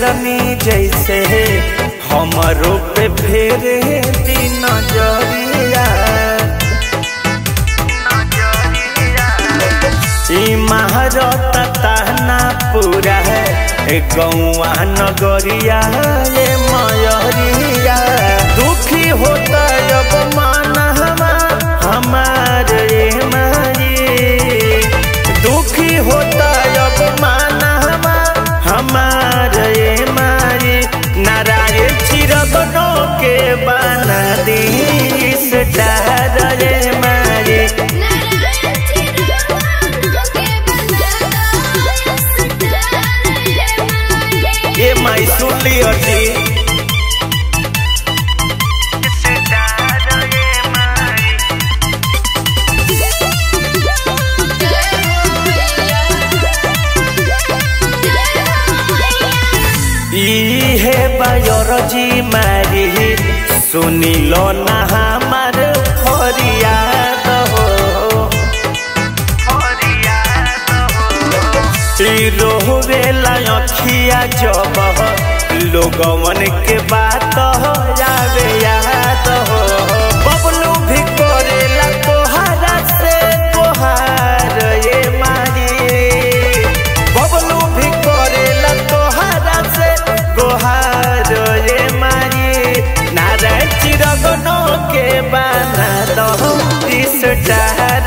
शेरनी जैसे हमरो पे फेरे दिन जरिया ई महारत ताना पूरा है गौआ नगरिया ये मयरिया दुखी होता अब मान हमार ये मारी दुखी होता अब मान हमार ये मारी नारायण चिरगनो के बना दी इस डार ये मारी नारायण चिरवानो के बनाता सितारे माये ये माई सुन लियो जी इहे बायोरजी मारी सुनिलो ना हमार फरियाद हो रोवेला अखिया जब लोगवन के बात हो जावे याद हो बबलू भी करेला तोहरा से तोहार ये मारी बबलू भी करेला तोहरा से गोहार ये मारी नारायण चिरगनो के बना दो इस डार